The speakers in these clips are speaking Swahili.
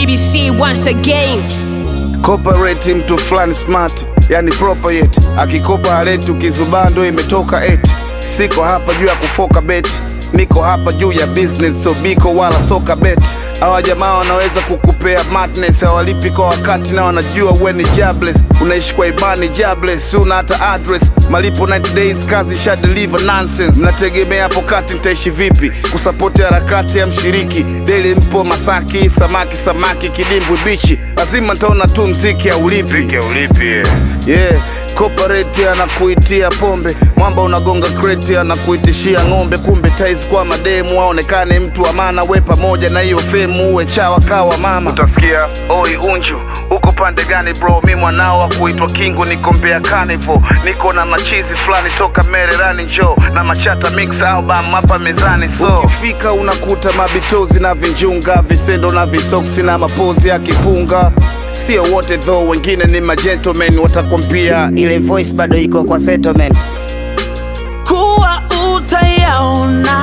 BBC once again. Corporate mtu fulani smart, yani proper yet. Akikopa aleti ukizubaa ndo imetoka eti. Siko hapa juu ya kufoka beti, niko hapa juu ya business, so biko wala soka beti. Hawa jamaa wanaweza kukupea madness, hawalipi kwa wakati na wanajua we ni jobless. Unaishi kwa ibani jobless, una hata address. Malipo 90 days, kazi sha deliver nonsense. Mnategemea hapo kati mtaishi vipi? Kusapoti harakati ya mshiriki deli, mpo Masaki, samaki samaki, kidimbwi bichi, lazima ntaona tu mziki aulipi yeah. Corporate anakuitia pombe, mwamba unagonga kreti anakuitishia ng'ombe, kumbe tais kwa mademu aonekane mtu wa maana, we pamoja na hiyo femu uwe chawa kawa mama. Utasikia oi unju uko pande gani bro? Mi mwanao wa kuitwa Kingu, niko Mbeya Carnival, niko na machizi fulani toka Mererani, njo na machata mix album hapa mezani. So ukifika unakuta mabitozi na vinjunga, visendo na visoksi na mapozi ya kipunga Sio wote though, wengine ni magentlemen watakwambia ile voice bado iko kwa settlement. kuwa utayaona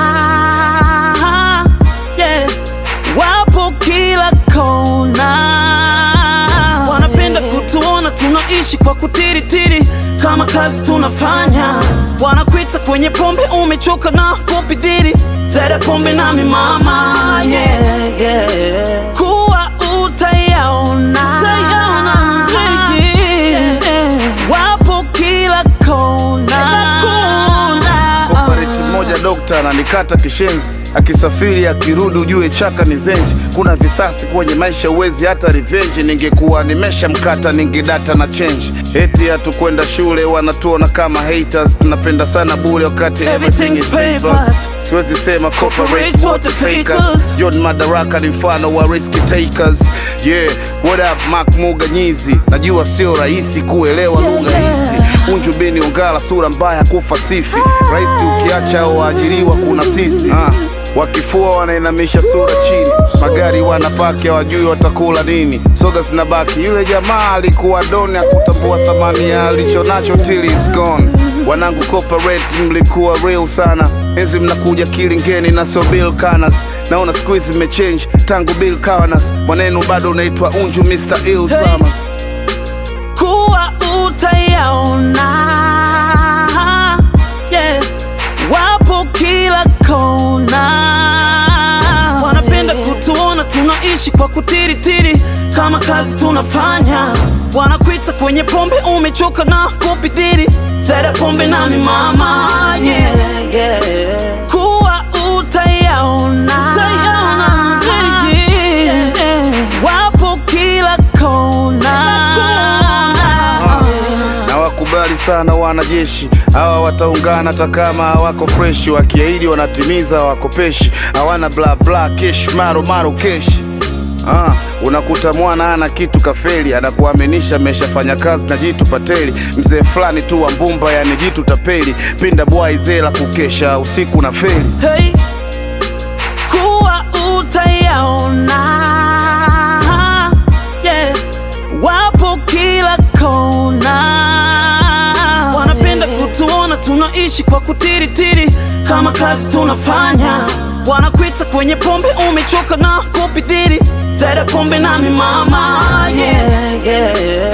yeah. Wapo kila kona, wanapenda kutuona tunaishi kwa kutiritiri kama kazi tunafanya. Wanakwita kwenye pombe, umechoka na kupidiri zera pombe nami mama yeah, yeah. Kuwa utayaona yeah. Wapo kila kona Corporate mmoja dokta ananikata kishenzi, akisafiri akirudi ujue chaka ni zenji. Kuna visasi kwenye maisha, uwezi hata revenge. Ningekuwa nimesha mkata ningedata na change. Eti hatukwenda shule, wanatuona kama haters. Tunapenda sana bure wakati everything is papers. Siwezi sema corporate wote fakers. John Madaraka ni mfano wa risk takers. Yeah, what up Mark Muga Nyizi, najua sio rahisi kuelewa lugha hizi. Unju bini ungala sura mbaya kufasifi rahisi ukiacha au waajiriwa kuna sisi ah. Wakifua wanainamisha sura chini, magari wanapaki hawajui watakula nini, soga zinabaki. Yule jamaa alikuwa doni, akutambua thamani ya alichonacho till is gone. Wanangu corporate, mlikuwa real sana enzi mnakuja kilingeni na sio Bill Canas. Naona siku hizi mmechange tangu Bill Canas, mwanenu bado unaitwa Unju Mr. Ill Dramas. kuwa utayaona yeah. Wapo kila kona, wanapenda kutuona tunaishi kwa kutiritiri kama kazi tunafanya. Wanakwita kwenye pombe, umechoka na kupidiri zera pombe nami mama yeah, yeah. Kuwa utayaona yeah. Wapo kila kona na wakubali sana wanajeshi hawa wataungana hata kama hawako freshi, wakiahidi wanatimiza, hawakopeshi, hawana bla bla kesh maro maro keshi. Ah, unakuta mwana ana kitu kafeli, anakuaminisha ameshafanya kazi na jitu pateli, mzee fulani tu wa mbumba, yani jitu tapeli, pinda bwai zela kukesha usiku na feli. Hey, kuwa utayaona yeah. Wapo kila kona, wanapenda kutuona tunaishi kwa kutiritiri kama kazi tunafanya. Wanakwita kwenye pombe, umechoka na kupidiri zera pombe nami mama yeah, yeah.